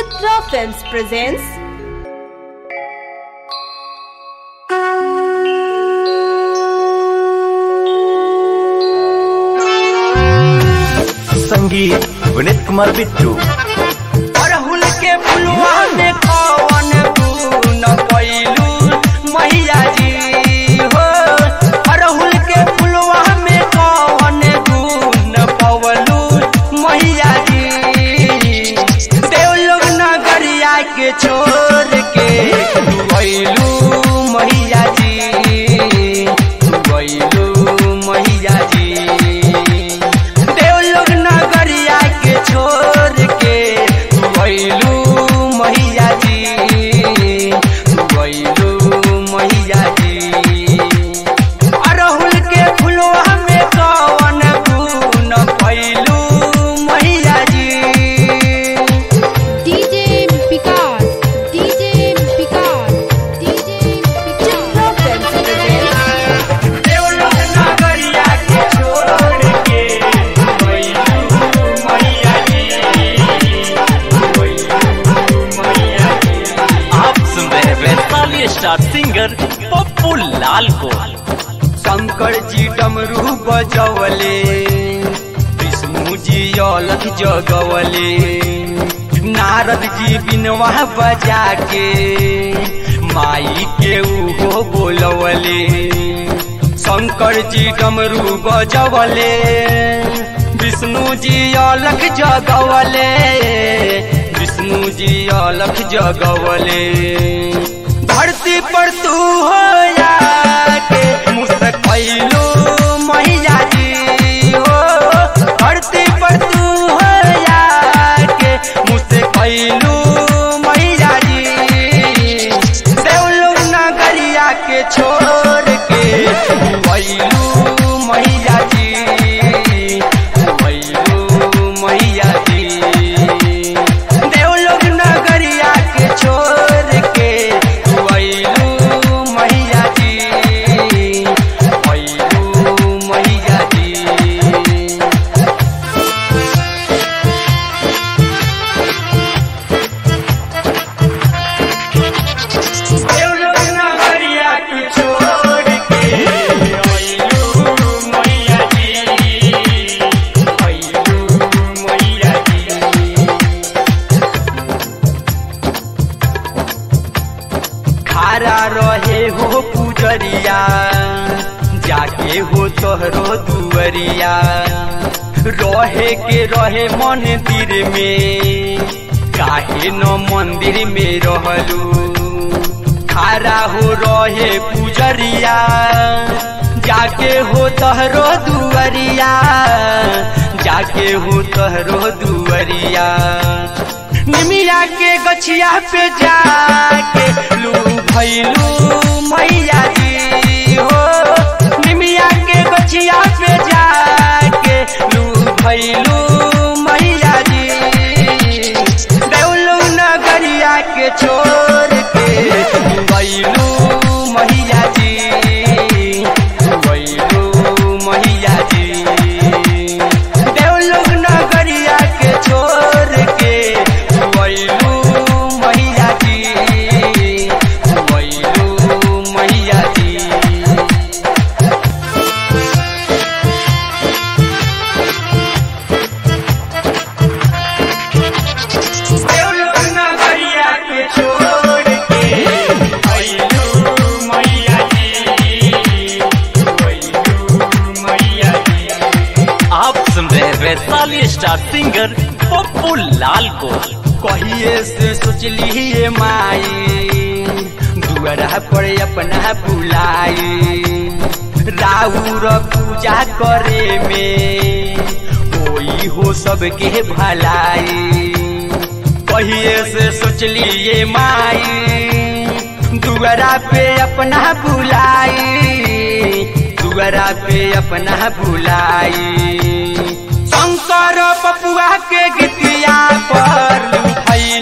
Chitra Films presents संगीत विनीत कुमार बिट्टू अड़हुल के फुलवा में कौन गुण पैलू मैया जी हो अड़हुल के फुलवा में कौन गुण पवलू मैया जी देवलोग नगरिया के छोड़ के गैलू मैया जी गैलू मैया जी देवलोग नगरिया के छोड़ के गैलू मैया जी गैलू मैया जी अरहुल के फुलवा में कौन गुण पैलू मैया जी DJ Vikas, DJ Vikas, DJ Chitra Vikas. Films presents देवलोग नगरिया के छोड़ के गैलू मैया जी गैलू मैया जी आप सुन रहे हैं वैशाली स्टार सिंगर पप्पू लाल को शंकर जी डमरू बजवले विष्णु जी अलख जगवले नारद जी बिनवा बजा के माई के उहो बोलवले शंकर जी डमरू बजवले विष्णु जी अलख जगवले विष्णु जी अलख जगवले धरती पर तू हो के मुस्कैलू मैया जी हो धरती पर तू हो के मुस्कैलू मैया जी देवलोग नगरिया के छोड़ के गैलू मैया जी गैलू मैया जी देवलोग नगरिया के छोड़ के गैलू मैया जी गैलू मैया जी देवलोग नगरिया के छोड़ के गैलू मैया जी गैलू मैया जी खारा रहे हो पुजरिया जाके हो तोहरो दुअरिया रहे के रहे मंदिर में काहे न मंदिर में रहलू खारा हो रहे पुजरिया जाके हो तोहरो दुअरिया जाके हो तोहरो दुअरिया निमिया के गछिया पे जाके लू भैलू मैया जी हो निमिया के गछिया पे जाके लू भैलू मैया जी देवलू नगरिया के छोड़ के गैलू मैया जी गैलू मैया जी देवलोग नगरिया के छोड़ के गैलू मैया जी गैलू मैया जी देवलोग नगरिया के छोड़ के गैलू मैया जी गैलू मैया जी आप सुन रहे हैं वैशाली स्टार सिंगर पप्पू लाल को कहिए से सोचली ये माई दुआरा पर अपना बुलाई राउर पूजा करे में कोई हो सबके भलाई कहिए से सोचली ये माई दुआरा पे अपना बुलाई दुआरा पे अपना बुलाई शंकर पपुआ के गीतिया पर लुभाई